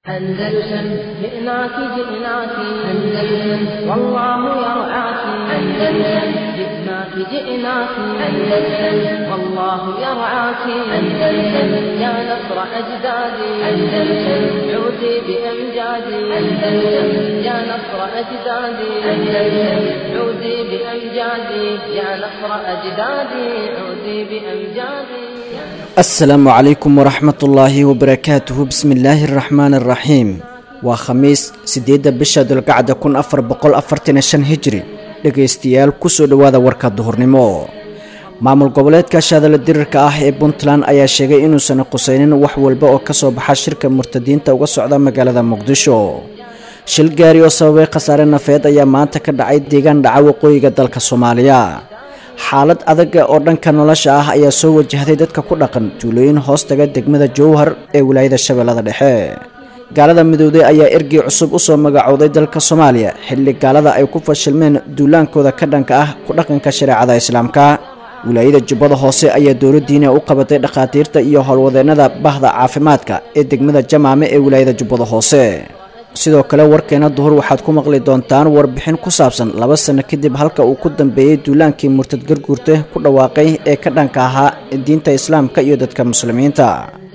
أندلسن جئناك جئناك أندلسن والله يرعاك أندلسن جئناك جئناك أندلسن والله يرعاك أندلسن يا نصر أجدادي أندلسن عودي بأمجادي أندلسن يا نصر أجدادي أندلسن عودي بأمجادي يا نصر أجدادي عودي بأمجادي asalaamu calaykum waraxmat ullaahi wabarakaatuhu bismi illaahi araxmaan araxiim waa khamiis siddeedda bisha dulgacda kun afar boqol afartan shan hijri dhegaystayaal kusoo dhowaada warka duhurnimo maamul goboleedka shaadala dirirka ah ee puntland ayaa sheegay inuusan qusaynin wax walba oo kasoo baxa shirka murtadiinta uga socda magaalada muqdisho shil gaari oo sababay khasaare nafeed ayaa maanta ka dhacay deegaan dhaca waqooyiga dalka soomaaliya xaalad adaga oo dhanka nolosha ah ayaa soo wajahday dadka ku dhaqan tuulooyin hoostaga degmada jowhar ee wilaayada shabeellada dhexe gaalada midowday ayaa ergey cusub usoo magacowday dalka soomaaliya xilli gaalada ay ku fashilmeen duulaankooda ka dhanka ah ku dhaqanka shareecada islaamka wilaayada jubbada hoose ayaa dowladdiina u qabatay dhakhaatiirta iyo howlwadeennada bahda caafimaadka ee degmada jamaame ee wilaayada jubbada hoose sidoo kale warkeena duhur waxaad ku maqli doontaan warbixin ku saabsan laba sano kadib halka uu ku dambeeyey duulaankii murtad garguurte ku dhawaaqay ee ka dhanka ahaa diinta islaamka iyo dadka muslimiinta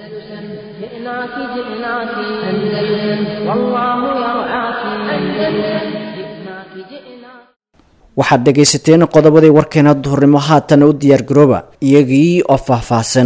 جئناك جئناك أندلسن والله يرعاك أندلسن جئناك جئناك waxaad dhegaysateen qodobadii warkeena duhurnimo haatan u diyaargarooba iyagii oo faahfaahsan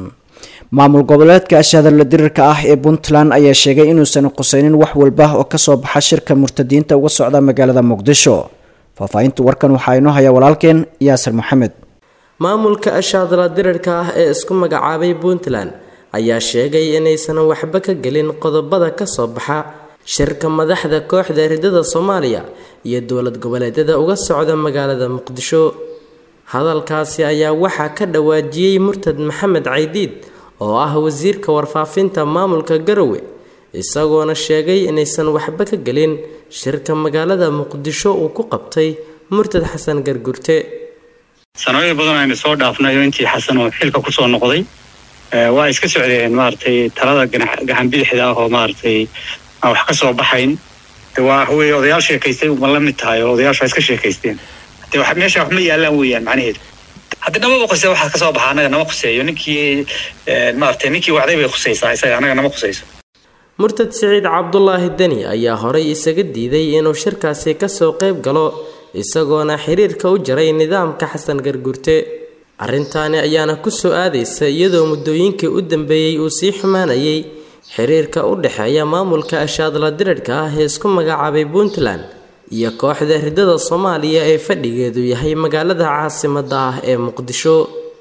maamul goboleedka ashaadala dirirka ah ee puntland ayaa sheegay inuusan qusaynin wax walba oo kasoo baxa shirka murtadiinta uga socda magaalada muqdisho faahfaahinta warkan waxaa inoo haya walaalkeen yaasir maxamed maamulka ashaadala dirirka ah ee isku magacaabay puntland ayaa sheegay inaysan waxba ka gelin qodobada kasoo baxa shirka madaxda kooxda ridada soomaaliya iyo dowlad goboleedyada uga socda magaalada muqdisho hadalkaasi ayaa waxaa ka dhawaajiyey murtad maxamed caydiid oo ah wasiirka warfaafinta maamulka garowe isagoona sheegay inaysan waxba ka gelin shirka magaalada muqdisho uu ku qabtay murtad xasan gargurte sanooyin badan aynu soo dhaafnayo intii xasan oo xilka kusoo noqday waa iska socdeen maaragtay talada gacan bidixda ah oo maaragtay aan wax ka soo baxayn de waa wey odayaal sheekaystay ma la mid tahay oo odayaashu waa iska sheekaysteen de meesha wax ma yaalaan weeyaan macnaheedu haddi namaba khusey waxaa kasoo baxa anaga nama khuseeyo ninkii maaragtay ninkii wacday bay khusaysaa isaga anaga nama khusayso murtad siciid cabdulaahi deni ayaa horay isaga diiday inuu shirkaasi kasoo qayb galo isagoona xiriirka u jaray nidaamka xasan gargurte arrintaani ayaana ku soo aadaysa iyadoo muddooyinkii u dambeeyey uu sii xumaanayay xiriirka u dhexeeya maamulka ashaadla dirirhka ah ee isku magacaabay puntland iyo kooxda ridada soomaaliya ee fadhigeedu yahay magaalada caasimada ah ee muqdisho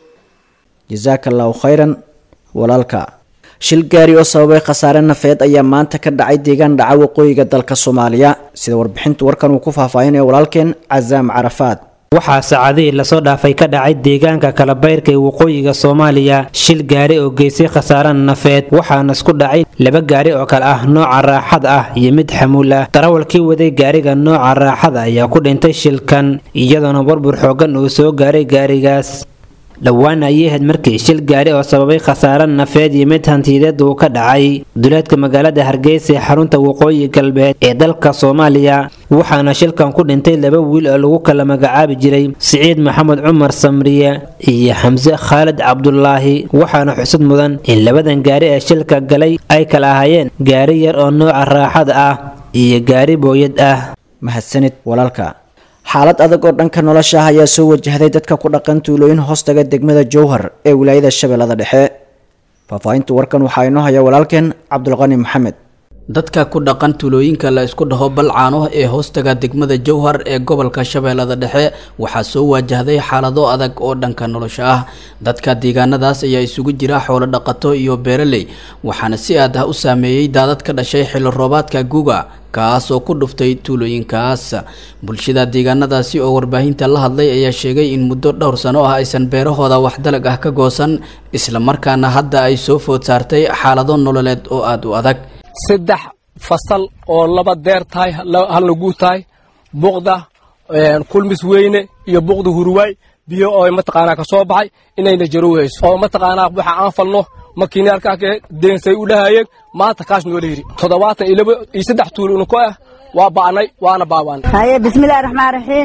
jasaaka allahu khayran walaalka shil gaari oo sababay khasaare nafeed ayaa maanta ka dhacay deegaan dhaca waqooyiga dalka soomaaliya sida warbixinta warkan uu ku faahfaahinaya walaalkeen casaam carafaad waxaa saacadihii lasoo dhaafay ka dhacay deegaanka kalabayrka ee waqooyiga soomaaliya shil gaari oo geystay khasaare nafeed waxaana isku dhacay laba gaari oo kale ah nooca raaxada ah iyo mid xamuul ah darawalkii waday gaariga nooca raaxada ayaa ku dhintay shilkan iyadoona burbur xoogan uu soo gaaray gaarigaas dhowaan ayay ahayd markii shil gaari oo sababay khasaare nafeed iyo mid hantiyadeed uu ka dhacay duleedka magaalada hargeysa ee xarunta waqooyi galbeed ee dalka soomaaliya waxaana shilkan ku dhintay laba wiil oo lagu kala magacaabi jiray siciid maxamed cumar samriye iyo xamse khaalid cabdulaahi waxaana xusud mudan in labadan gaari ee shilka galay ay kala ahaayeen gaari yar oo nooca raaxada ah iyo gaari booyad ah mahadsanid walaalka xaalad adag oo dhanka nolosha ah ayaa soo wajahday dadka ku dhaqan tuulooyin hoostaga degmada jowhar ee wilaayada shabeellada dhexe faahfaahinta warkan waxaa inoo haya walaalkeen cabdulqani maxamed dadka ku dhaqan tuulooyinka la isku dhaho balcaano ee hoostaga degmada jowhar ee gobolka shabeellada dhexe waxaa soo waajahday xaalado adag oo dhanka nolosha ah dadka deegaanadaas ayaa isugu jira xoolo dhaqato iyo beeraley waxaana si aad ah u saameeyey daadad ka dhashay xilli roobaadka guga kaas oo ku dhuftay tuulooyinkaas bulshada deegaanadaasi oo warbaahinta la hadlay ayaa sheegay in muddo dhowr sano ah aysan beerahooda wax dalag ah ka goosan islamarkaana hadda ay soo food saartay xaalado nololeed oo aada u adag saddex fasal oo laba deer tahay halna guud tahay buqda kulmis weyne iyo buqda hurwaay biyo oo mataqaanaa ka soo baxay inayna jarowhayso oo mataqaanaa waxa aan falno makiinaalkaa kee deensay u dhahayeen maanta kaash noola yidhi toddobaatan iyo laba iyo saddex tuulo unuko ah waa ba'nay waana baaba'nay haye bismillahi raxmaan raxiim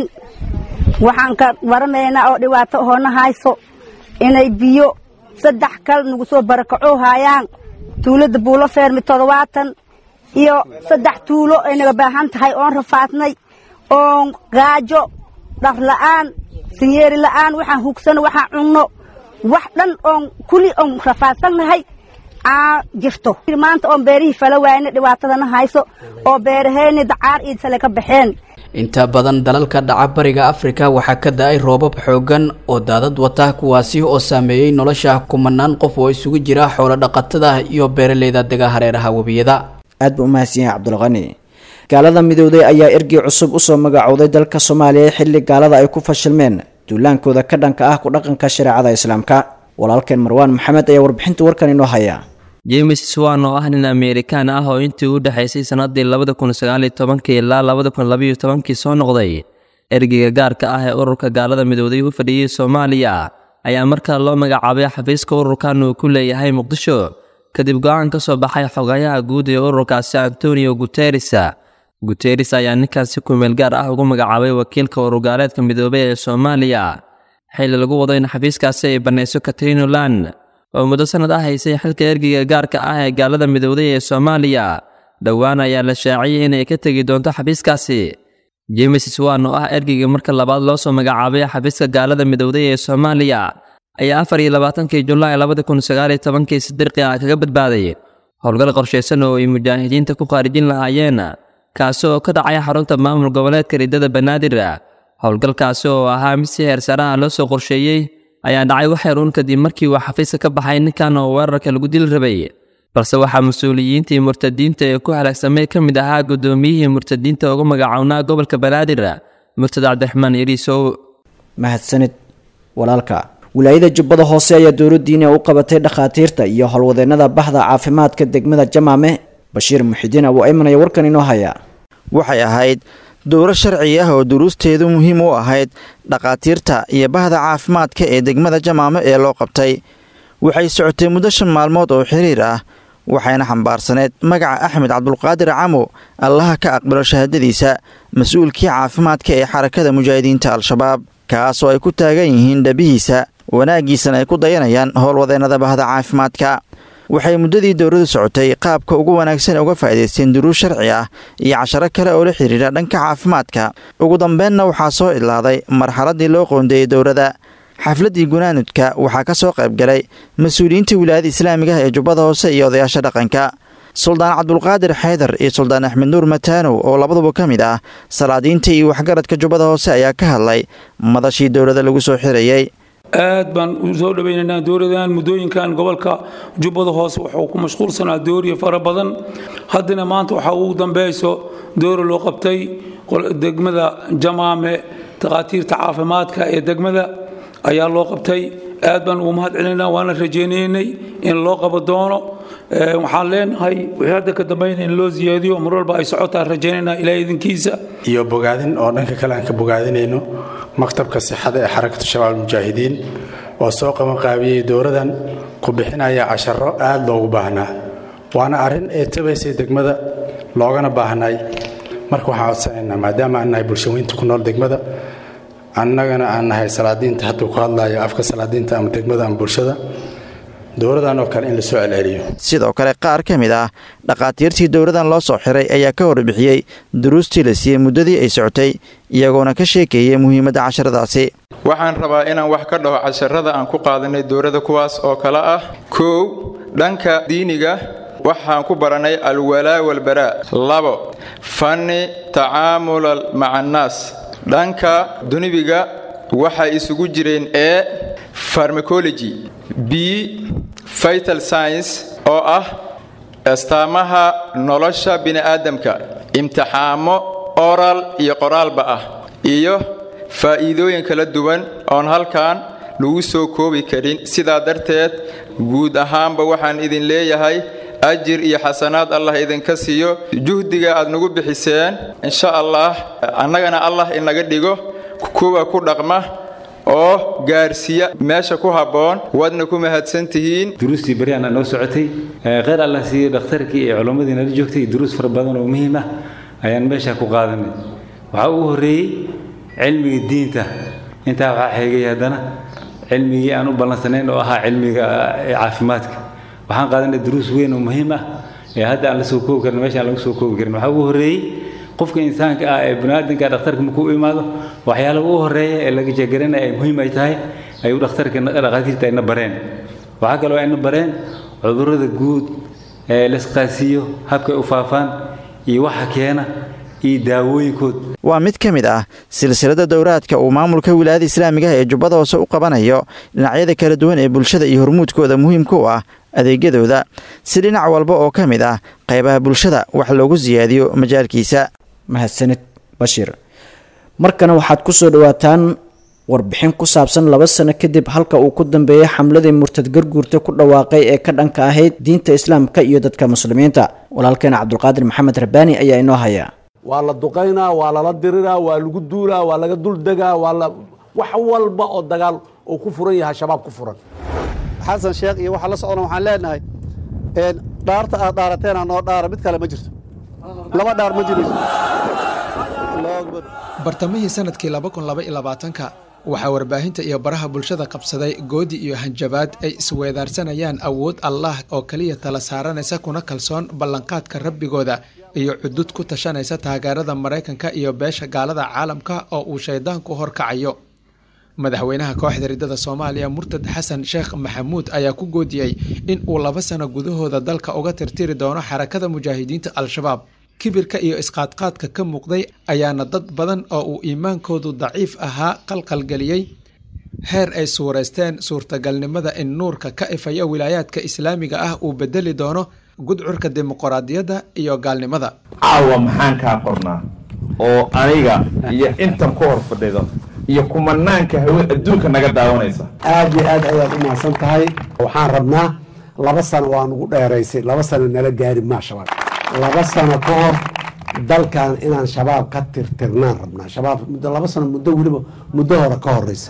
waxaan ka waramaynaa oo dhibaato hoona hayso inay biyo saddex kal nagu soo barakacoo haayaan tuulada buulo feermi toddobaatan iyo saddex tuulo ay naga baahan tahay oon rafaadnay oon gaajo dhar la'aan sinyeeri la'aan waxaan hugsano waxaan cunno wax dhan oon kuli oon rafaadsannahay aa jirto maanta oon beerihii fala waayna dhibaatadana hayso oo beeraheenni dacaar iyo sale ka baxeen inta badan dalalka dhaca bariga afrika waxaa ka da-ay roobab xoogan oo daadad wata kuwaasi oo saameeyey nolosha kumanaan qof oo isugu jira xoolo dhaqatada iyo beeraleyda dega hareeraha webiyada aad buu umahadsan yahay cabdulqani gaalada midowday ayaa ergey cusub usoo magacowday dalka soomaaliya xilli gaalada ay ku fashilmeen duulaankooda ka dhanka ah ku dhaqanka shareecada islaamka walaalkeen marwaan maxamed ayaa warbixinta warkan inoo haya james swan oo ah nin ameerikaan ah oo intii u dhexaysay sannadii labada kun sagaaliyo tobankii ilaa labada kun labayo tobankii soo noqday ergeyga gaarka ah ee ururka gaalada midowday u fadhiyey soomaaliya ayaa markaa loo magacaabay xafiiska ururkan uu ku leeyahay muqdisho kadib go-aan ka soo baxay xogayaha guud ee ururkaasi antonio guteres guteres ayaa ninkan si kumeel gaar ah ugu magacaabay wakiilka ururgaaleedka midoobey ee soomaaliya xilli lagu wado in xafiiskaasi ay bannayso katrino land oo muddo sannad ah haysay xilka ergeyga gaarka ah ee gaalada midowday ee soomaaliya dhowaan ayaa la shaaciyey inay ka tegi doonto xafiiskaasi james swan oo ah ergeyga marka labaad loo soo magacaabay xafiiska gaalada midowday ee soomaaliya ayaa afar iyo labaatankii julaay labada kun sagaaliyo tobankii si dirqi ah kaga badbaaday howlgal qorshaysan oo ay mujaahidiinta ku khaarijin lahaayeen kaasi oo ka dhacay xarunta maamul goboleedka riddada banaadir howlgalkaasi oo ahaa mid si heersaraha loo soo qorsheeyey ayaa dhacay wax yaruun kadib markii uu xafiiska ka baxay ninkan oo weerarka lagu dili rabay balse waxaa mas-uuliyiintii murtadiinta ee ku halaagsamay ka mid ahaa guddoomiyihii murtadiinta ugu magacownaa gobolka banaadir murtad cabdiraxmaan yariisow mahadsanid walaalka wilaayada jubbada hoose ayaa dowladdiina u qabatay dhakhaatiirta iyo howlwadeennada bahda caafimaadka degmada jamaame bashiir muxidiin abu ayman ayaa warkan inoo haya waxay ahayd dowro sharci ah oo duruusteedu muhiim u ahayd dhakhaatiirta iyo bahda caafimaadka ee degmada jamaame ee loo qabtay waxay socotay muddo shan maalmood oo xiriir ah waxayna xambaarsaneyd magaca axmed cabdulqaadir camo allaha ka aqbalo shahaadadiisa mas-uulkii caafimaadka ee xarakada mujaahidiinta al-shabaab kaas oo ay ku taagan yihiin dhabihiisa wanaaggiisana ay ku dayanayaan howlwadeennada bahda caafimaadka waxay muddadii dowladu socotay qaabka ugu wanaagsan uga faa'idaysteen duruus sharci ah iyo casharo kale oo la xidhiidha dhanka caafimaadka ugu dambeenna waxaa soo idlaaday marxaladdii loo qoondeeyey dowladda xafladdii gunaanudka waxaa ka soo qayb galay mas-uuliyiinta wilaayada islaamiga ah ee jubbada hoose iyo odayaasha dhaqanka suldaan cabdulqaadir xaydar iyo suldaan axmed nuur mataanow oo labaduba ka mid ah salaadiinta iyo waxgaradka jubbada hoose ayaa ka hadlay madashii dowladda lagu soo xirayey aad baan u soo dhawaynaynaa dowladan muddooyinkan gobolka jubbada hoose wuxuu ku mashquulsanaa dooriya fara badan haddana maanta waxaa ugu dambayso doora loo qabtay degmada jamaame takhaatiirta caafimaadka ee degmada ayaa loo qabtay aad baan ugu mahad celinaynaa waana rajaynaynay in loo qabo doono waxaan leenahay wixii hadda ka dambayna in loo siyaadiyo mar walba ay socotaan rajaynaynaa ilaa idinkiisa iyo bogaadin oo dhanka kale aan ka bogaadinayno maktabka sixada ee xarakatu shabaab almujaahidiin oo soo qabanqaabiyey dowladan ku bixinaya casharo aad loogu baahnaa waana arrin ee tabaysay degmada loogana baahnay marka waxaan codsanaynaa maadaama aan nahay bulshaweynta ku nool degmada annagana aan nahay salaadiinta hadduu ku hadlayo afka salaadiinta ama degmada ama bulshada dowladan oo kale in la soo celceliyo sidoo kale qaar ka mid ah dhakhaatiirtii dowladan loo soo xiray ayaa ka warbixiyey duruustii la siiyey muddadii ay socotay iyagoona ka sheekeeyey muhiimadda casharadaasi waxaan rabaa inaan wax ka dhaho casharada aan ku qaadanay dowladda kuwaas oo kale ah kow dhanka diiniga waxaan ku baranay alwalaa walbaraa labo fanni tacaamulal maca annaas dhanka dunibiga waxay isugu jireen e farmacology b vital science oo ah astaamaha nolosha bini'aadamka imtixaamo oral iyo qoraalba ah iyo faa'iidooyin kala duwan oon halkan lagu soo koobi karin sidaa darteed guud ahaanba waxaan idin leeyahay ajir iyo xasanaad allah idinka siiyo juhdiga aad nagu bixiseen insha allah annagana allah inaga dhigo kuwa ku dhaqma oo gaarsiiya meesha ku habboon waadna ku mahadsan tihiin duruustii beryaana noo socotay kheyr alla siiyey dhakhtarkii iyo culammadii nala joogtay duruus fara badan oo muhiim ah ayaan meesha ku qaadanay waxaa ugu horreeyey cilmiga diinta intaa waxaa xeegay haddana cilmigii aan u ballansanayn oo ahaa cilmiga caafimaadka waxaan qaadanay duruus weyn oo muhiim ah ee hadda aan la soo koobi karin meesha aan lagu soo koobi karin waxaa ugu horreeyey qofka insaanka ah ee baniaadanka dhakhtarka markuu u imaado waxyaalaha ugu horreeya ee laga jeegaranaya ay muhiim ay tahay ayuu dhakhtarka dhakhaatiirta ayna bareen waxaa kaloo ayna bareen cudurrada guud ee laisqaasiiyo habkay u faafaan iyo waxa keena iyo daawooyinkood waa mid ka mid ah silsilada dowraadka uu maamulka wilaayada islaamiga ee jubbada hoose u qabanayo dhinacyada kala duwan ee bulshada iyo hormuudkooda muhiimka u ah adeegyadooda si dhinac walba oo ka mid ah qaybaha bulshada wax loogu siyaadiyo majaalkiisa mahadsanid bashiir markana waxaad ku soo dhowaataan warbixin ku saabsan laba sano kadib halka uu ku dambeeyey xamladii murtad garguurta ku dhawaaqay ee ka dhanka ahayd diinta islaamka iyo dadka muslimiinta walaalkeena cabdulqaadir maxamed rabbaani ayaa inoo haya waa la duqaynaa waa lala diriraa waa lagu duulaa waa laga duldegaa waa la wax walba oo dagaal uu ku furan yahay shabaab ku furan xasan sheekh iyo waxaa la socdana waxaan leenahay dhaarta aad dhaarateena noo dhaara mid kale ma jirto laba dhaar ma jirayso bartamihii sanadkii ka waxaa warbaahinta iyo baraha bulshada qabsaday goodi iyo hanjabaad ay isweedaarsanayaan awood allah oo keliya tala saaranaysa kuna kalsoon ballanqaadka rabbigooda iyo cudud ku tashanaysa taageerada maraykanka iyo beesha gaalada caalamka oo uu shaydaanku horkacayo madaxweynaha kooxda riddada soomaaliya murtad xasan sheekh maxamuud ayaa ku goodiyey in uu laba sano gudahooda dalka uga tirtiri doono xarakada mujaahidiinta al-shabaab kibirka iyo isqaadqaadka ka muuqday ayaana dad badan oo uu iimaankoodu daciif ahaa qalqalgeliyey heer ay suuraysteen suurtagalnimada in nuurka ka ifaya wilaayaadka islaamiga ah uu bedeli doono gudcurka dimuqraadiyadda iyo gaalnimada caawa maxaan kaa qornaa oo aniga iyo intan ku hor fadhido iyo kumanaanka hawe adduunka naga daawanaysa aad iyo aad ayaad u mahadsan tahay waxaan rabnaa laba sano waa nugu dheeraysay laba sano nala gaari maa shabaab laba sano ka hor dalkan inaan shabaab ka tirtirnaan rabnaa shabaab muddo laba sano muddo weliba muddo hore ka horeysa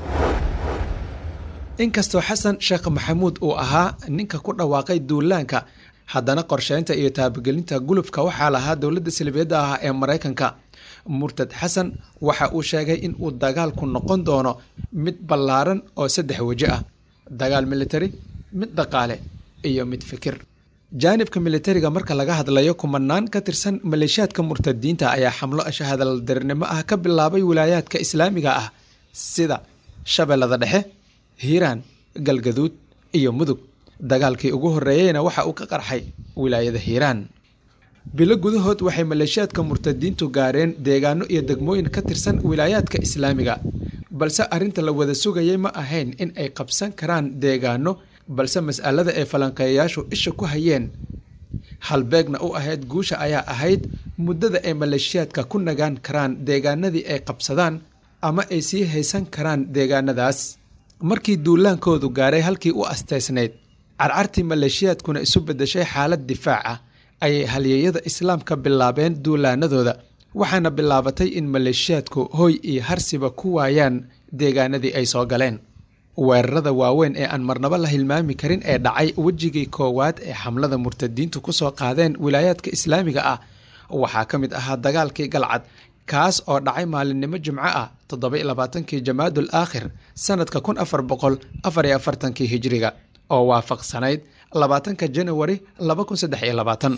inkastoo xasan sheekh maxamuud uu ahaa ninka ku dhawaaqay duulaanka haddana qorsheynta iyo taabagelinta gulufka waxaa lahaa dowladda salibiyadda ah ee maraykanka murtad xasan waxa uu sheegay in uu dagaalku noqon doono mid ballaaran oo saddex weji ah dagaal militari mid dhaqaale iyo mid fikir jaanibka militariga marka laga hadlayo kumanaan ka tirsan maleeshiyaadka murtadiinta ayaa xamlo shahadaldarinimo ah ka bilaabay wilaayaadka islaamiga ah sida shabeellada dhexe hiiraan galgaduud iyo mudug dagaalkii ugu horreeyeyna waxa uu ka qarxay wilaayada hiiraan bilo gudahood waxay maleeshiyaadka murtadiintu gaareen deegaano iyo degmooyin ka tirsan wilaayaadka islaamiga balse arrinta la wada sugayay ma ahayn in ay qabsan karaan deegaano balse mas'alada ay falanqeeyayaashu isha ku hayeen halbeegna u ahayd guusha ayaa ahayd muddada ay maleeshiyaadka ku nagaan karaan deegaanadii ay qabsadaan ama ay sii haysan karaan deegaanadaas markii duulaankoodu gaaray halkii u asteysnayd carcartii maleeshiyaadkuna isu beddeshay xaalad difaac ah ayay halyeeyada islaamka bilaabeen duulaanadooda waxaana bilaabatay in maleeshiyaadku hoy iyo harsiba ku waayaan deegaanadii ay soo galeen weerarada waaweyn ee aan marnabo la hilmaami karin ee dhacay wejigii koowaad ee xamlada murtadiintu ku soo qaadeen wilaayaadka islaamiga ah waxaa ka mid ahaa dagaalkii galcad kaas oo dhacay maalinimo jimco ah toddoba labaatankii jamaadul aakhir sanadka kun afar boqol afar iyo afartankii hijiriga oo waafaqsanayd labaatanka janawari laba kun saddex iyo labaatan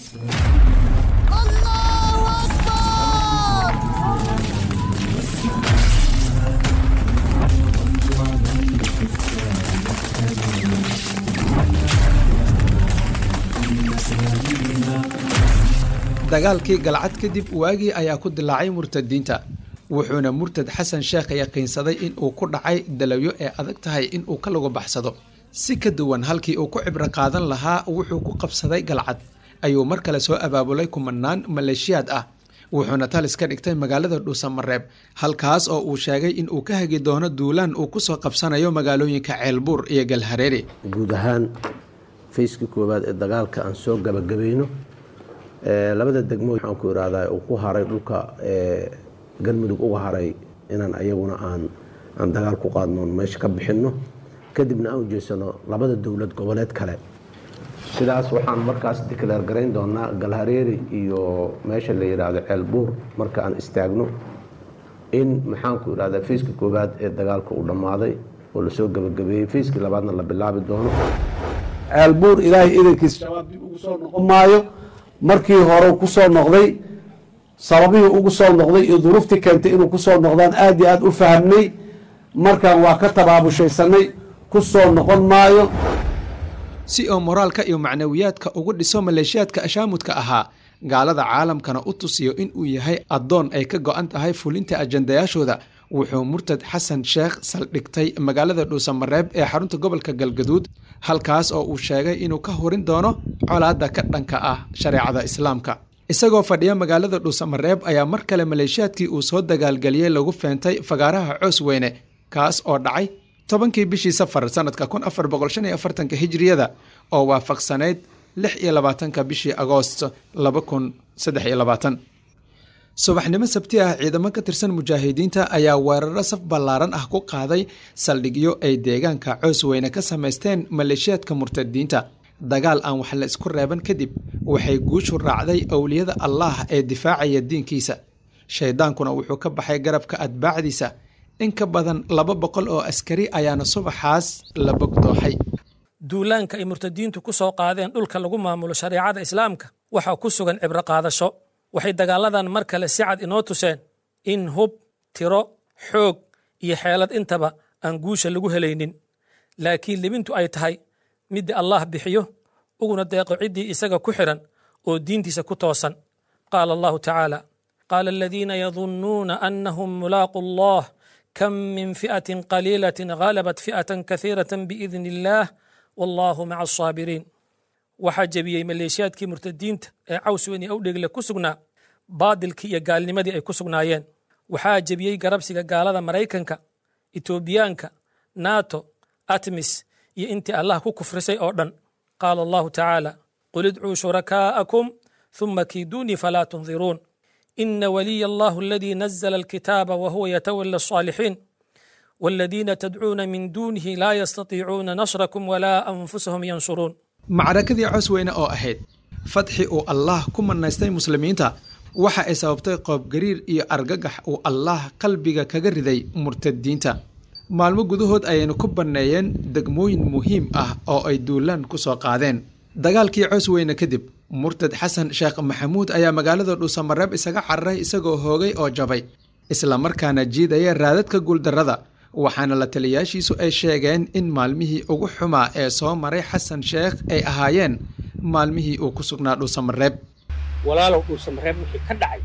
dagaalkii galcad kadib waagii ayaa ku dilaacay murtadiinta wuxuuna murtad xasan sheekh yaqiinsaday in uu ku dhacay dalawyo ee adag tahay in uu ka lagu baxsado si ka duwan halkii uu ku cibro qaadan lahaa wuxuu ku qabsaday galcad ayuu mar kale soo abaabulay kumanaan maleeshiyaad ah wuxuuna talis ka dhigtay magaalada dhuusamareeb halkaas oo uu sheegay in uu ka hagi doono duulaan uu ku soo qabsanayo magaalooyinka ceelbuur iyo galhareeri guud ahaan fayskii koowaad ee dagaalka aan soo gabagabayno labada degmo waxaan ku irahdaa uu ku haray dhulka galmudug uga haray inaan ayaguna aan aan dagaal ku qaadno oon meesha ka bixinno kadibna aan ujeysano labada dowlad goboleed kale sidaas waxaan markaas declaar garayn doonaa galhareeri iyo meesha la yidhaahdo ceelbuur marka aan istaagno in maxaanku idhahdaa fiiska koowaad ee dagaalka uu dhammaaday oo lasoo gebagabeeyey fiiskii labaadna la bilaabi doono ceelbuur ilaahay idankiis shabaab dib ugu soo noqon maayo markii hore ku soo noqday sababihii ugu soo noqday iyo duruuftii keentay inuu ku soo noqdaan aad iyo aad u fahamnay markaan waa ka tabaabushaysanay ku soo noqon maayo si oo moraalka iyo macnawiyaadka ugu dhiso maleeshiyaadka ashaamudka ahaa gaalada caalamkana u tusiyo in uu yahay addoon ay ka go'an tahay fulinta ajandayaashooda wuxuu murtad xasan sheekh saldhigtay magaalada dhuusamareeb ee xarunta gobolka galgaduud halkaas oo uu sheegay inuu ka hurin doono colaadda ka dhanka ah shareecada islaamka isagoo fadhiya magaalada dhuusamareeb ayaa mar kale maleeshiyaadkii uu soo dagaalgeliyey lagu feentay fagaaraha coos weyne kaas oo dhacay tobankii bishii safar sanadka kun afar boqol shan iyo afartanka hijriyada oo waafaqsanayd lix iyo labaatanka bishii agoost laba kun saddex iyo labaatan subaxnimo sabti ah ciidamo ka tirsan mujaahidiinta ayaa weeraro saf ballaaran ah ku qaaday saldhigyo ay deegaanka coos weyne ka samaysteen maleeshiyaadka murtadiinta dagaal aan wax la isku reeban kadib waxay guushu raacday owliyada allaah ee difaacaya diinkiisa shaydaankuna wuxuu ka baxay garabka atbaacdiisa in ka badan laba boqol oo askari ayaana subaxaas la bogdooxay duulaanka ay murtadiintu ku soo qaadeen dhulka lagu maamulo shareecada islaamka waxaa ku sugan cibro qaadasho waxay dagaaladan mar kale si cad inoo tuseen in hub tiro xoog iyo xeelad intaba aan guusha lagu helaynin laakiin libintu ay tahay midda allah bixiyo uguna deeqo ciddii isaga ku xidhan oo diintiisa ku toosan qaala allahu tacaala qaala aladiina yadunnuuna annahum mulaaqu allah kam min fi'atin qaliilatin ghalabat fi'atan kasiiratan biidni illaah wallaahu maca asaabiriin waxaa jebiyey maleeshiyaadkii murtadiinta ee cawsweyn iyo awdhegle ku sugnaa baadilkii iyo gaalnimadii ay ku sugnaayeen waxaa jebiyey garabsiga gaalada maraykanka etoobiyaanka nato atmis iyo intii allah ku kufrisay oo dhan qaala allahu tacaala qul idcuu shurakaa'akum ثم كيدوني فلا تنظرون إن ولي الله الذي نزل الكتاب وهو يتولى الصالحين والذين تدعون من دونه لا يستطيعون نصركم ولا أنفسهم ينصرون macrakadii cos weyne oo ahayd fadxi uu allaah ku manaystay muslimiinta waxa ay sababtay qoobgariir iyo argagax uu allaah qalbiga kaga riday murtadiinta maalmo gudahood ayaynu ku banneeyeen degmooyin muhiim ah oo ay duulaan ku soo qaadeen dagaalkii cos weyne kadib murtad xasan sheekh maxamuud ayaa magaalada dhuusamareeb isaga cararay isagoo hoogay oo jabay islamarkaana jiidaya raadadka guuldarrada waxaana la taliyaashiisu ay sheegeen in maalmihii ugu xumaa ee soo maray xasan sheekh ay ahaayeen maalmihii uu ku sugnaa dhuusamareeb walaalow dhuusamareeb wixii ka dhacay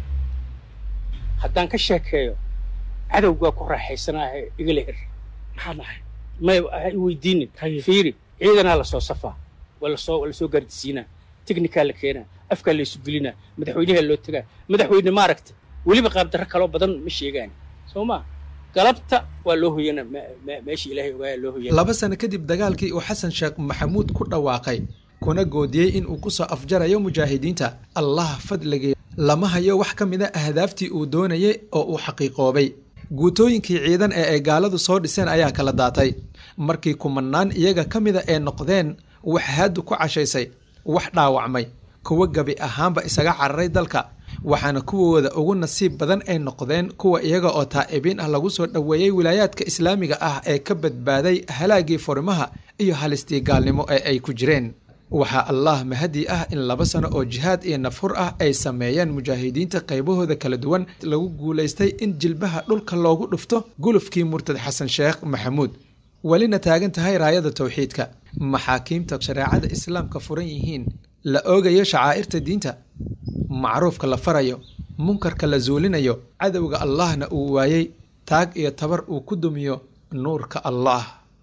haddaan ka sheekeeyo cadowgaa ku raaxaysanaahe igala her maxaa dhahay may ha i weydiinin fiiri ciidanaa lasoo safaa waa lasoo waa lasoo gaardisiinaa teknikaa la keenaa afkaa laysu gelinaa madaxweynaha loo tegaa madaxweyne maaragta weliba qaabdarro kaloo badan ma sheegaan soo maa galabta waa loo hoyana meeshii ilaahay ogaaya loo hoyana laba sano kadib dagaalkii uu xasan sheekh maxamuud ku dhawaaqay kuna goodiyey in uu ku soo afjarayo mujaahidiinta allah fadligii lama hayo wax ka mida ahdaaftii uu doonayay oo uu xaqiiqoobay guutooyinkii ciidan ee ay gaaladu soo dhiseen ayaa kala daatay markii kumanaan iyaga ka mida ee noqdeen wax haadu ku cashaysay wax dhaawacmay kuwa gabi ahaanba isaga cararay dalka waxaana kuwooda ugu nasiib badan ay noqdeen kuwa iyaga oo taa'ibiin ah lagu soo dhoweeyey wilaayaadka islaamiga ah ee ka badbaaday halaagii furimaha iyo halistii gaalnimo ee ay ku jireen waxaa allah mahadii ah in laba sano oo jihaad iyo nafhur ah ay sameeyeen mujaahidiinta qaybahooda kala duwan lagu guulaystay in jilbaha dhulka loogu dhufto gulufkii murtad xasan sheekh maxamuud welina taagan tahay raayada towxiidka maxaakiimta shareecada islaamka furan yihiin la oogayo shacaa'irta diinta macruufka la farayo munkarka la zuulinayo cadowga allahna uu waayey taag iyo tabar uu ku dumiyo nuurka allah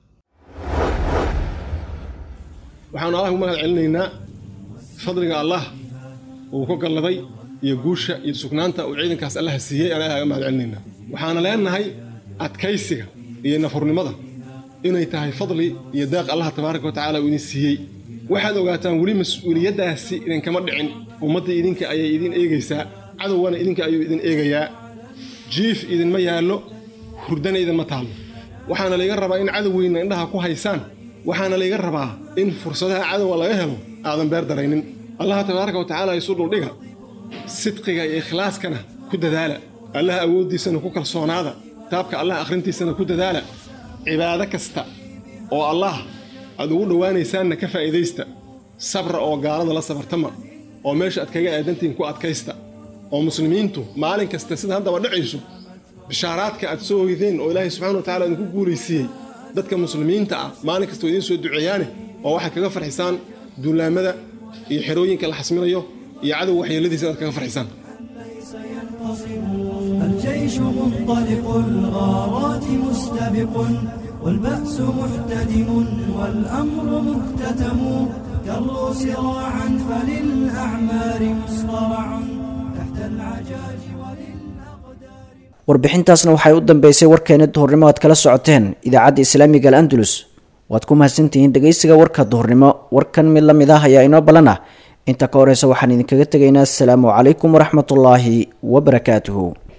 waxaanu allah ugu mahad celinaynaa fadliga allah uu ku galladay iyo guusha iyo sugnaanta uu ciidankaas allaha siiyey aan ilaha ga mahad celinaynaa waxaana leenahay adkaysiga iyo nafurnimada inay tahay fadli iyo daaq allah tabaaraka wa tacaala uu idin siiyey waxaad ogaataan weli mas-uuliyaddaasi idinkama dhicin ummaddii idinka ayay idin eegaysaa cadowgana idinka ayuu idin eegayaa jiif idinma yaallo hurdana idinma taallo waxaana layga rabaa in cadowgeyna indhaha ku haysaan waxaana layga rabaa in fursadaha cadowga laga helo aadan beer daraynin allaha tabaaraka wa tacaala isu dhuldhiga sidqiga iyo ikhlaaskana ku dadaala allaha awooddiisana ku kalsoonaada kitaabka allah akhrintiisana ku dadaala cibaado kasta oo allah aad ugu dhowaanaysaanna ka faa'iidaysta sabra oo gaalada la sabartama oo meesha aad kaga aadantihiin ku adkaysta oo muslimiintu maalin kasta sida haddaba dhacayso bishaaraadka aad soo hoydeen oo ilaahay subxana wa tacala idinku guulaysiiyey dadka muslimiinta ah maalin kasta oo idiin soo duceeyaane oo waxaad kaga farxisaan duulaamada iyo xerooyinka la xasminayo iyo cadow waxyeeladiisa inaad kaga farxisaan الجيش منطلق الغارات مستبق والبأس محتدم والأمر مكتتم كروا سراعا فللأعمار مصطرع تحت العجاج warbixintaasna waxay u dambeysay warkeena duhurnimo aad kala socoteen idaacadda islaamiga al andalus waad ku mahadsantihiin dhegeysiga warka duhurnimo warkan mid la mid ah ayaa inoo ballan ah inta ka horeysa waxaan idinkaga tegaynaa asalaamu calaykum waraxmatullaahi wabarakaatuhu